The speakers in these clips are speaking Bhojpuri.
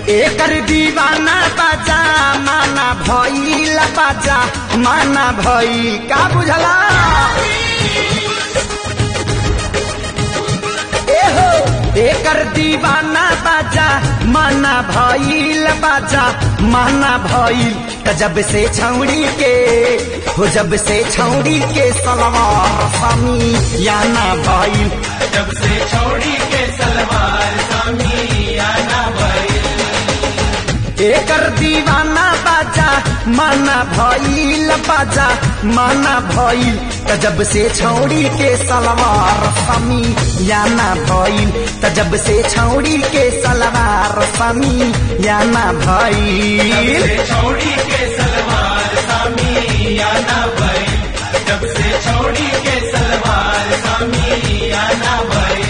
एकर दीवाना बाजा माना भइल बाजा माना भई का बुझला एहो एकर दीवाना बाजा माना भइल बाजा माना भइल त जब से छौड़ी के हो जब से छौड़ी के सलवार समी याना भइल जब से छोड़ी के सलवार सामियाना भइल एकर दीवाना बाजा माना भइल बाजा माना भइल त जब से छौड़ी के सलवार समी याना भइल त जब से छौड़ी के सलवार समी याना भइल से छोड़ी के सलवार सामियाना भइल जब से छोड़ी के सलवार सामियाना भइल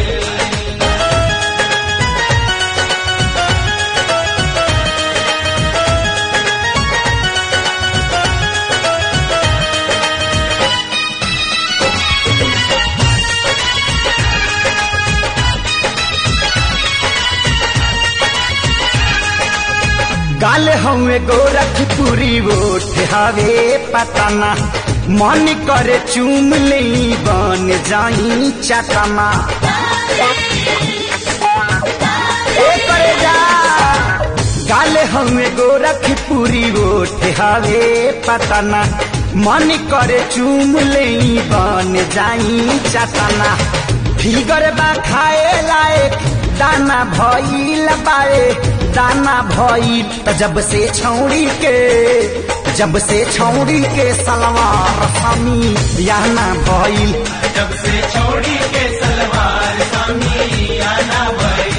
गाल हवे गोरखपुरी ओठ हवे पतना मन करे चूम ले बन जाई चकमा ए करे जा गाल हवे गोरखपुरी ओठ हवे पतना मन करे चूम ले बन जाई चकना फिगर बा खाए लायक दाना भइल बाए दाना भइल त जब से छौड़ी के जब से छौड़ी के सलवार समी याना भइल जब से छोड़ी के सलवार सामियाना भइल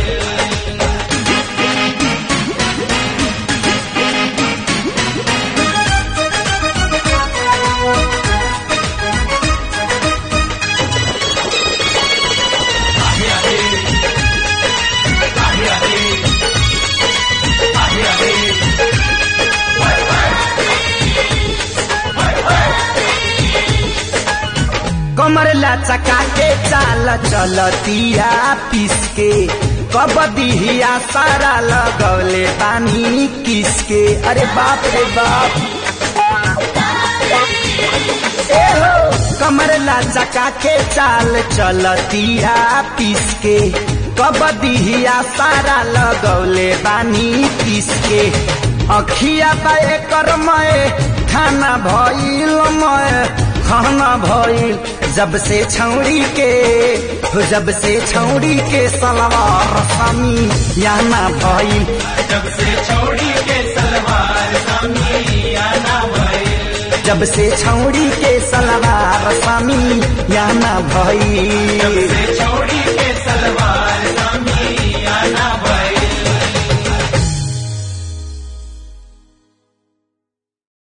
कमर लचका के चाल चलतिया पिसके कबदिया सारा लगौले बानी किसके अरे बाप रे बाप ए हो कमर लचका के चाल चलतिया पिसके कबदिया सारा लगौले बानी पिसके अखिया पाए कर मय खाना भइल मय खाना भइल जब से छौड़ी के हो जब से छौड़ी के सलवार समी याना भइल जब से छोड़ी के सलवार सामियाना भइल जब से छौड़ी के सलवार समी याना भइल